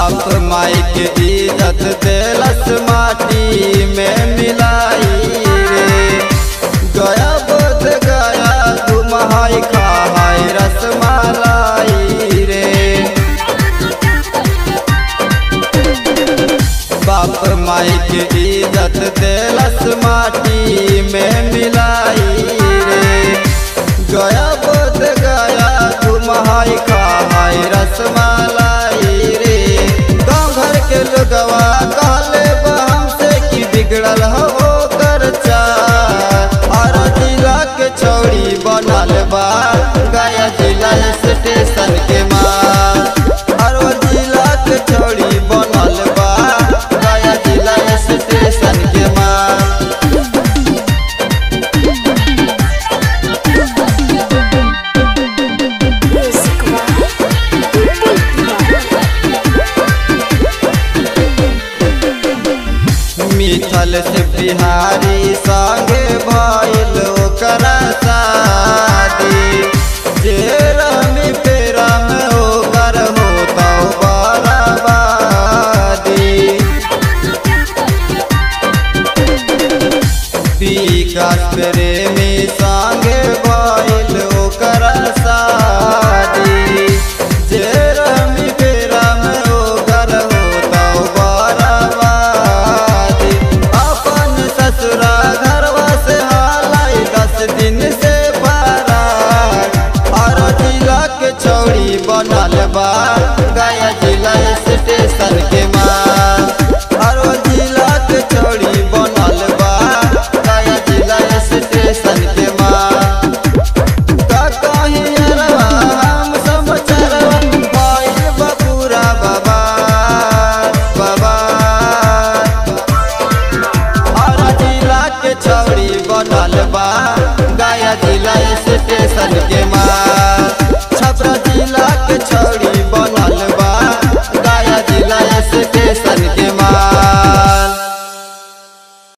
बाप माई के इज्जत देलस माटी में मिलाई रे गया बोध गया घुमाई खाई रसमलाई रे बाप माई के इज्जत देलस माटी में मिलाई रे गया बोध गया घुमाई खाई रसमलाई रे गाँव घर के लोगवा कहले बा हमसे कि बिगड़ल हो कर और जिला के छौड़ी बनल बा गया जिला स्टेशन के माँ और वो जिला के छौड़ी बनल बा गया जिला स्टेशन के माँ Music One. मिथल से बिहारी संगे भइल ओकरा शादी जे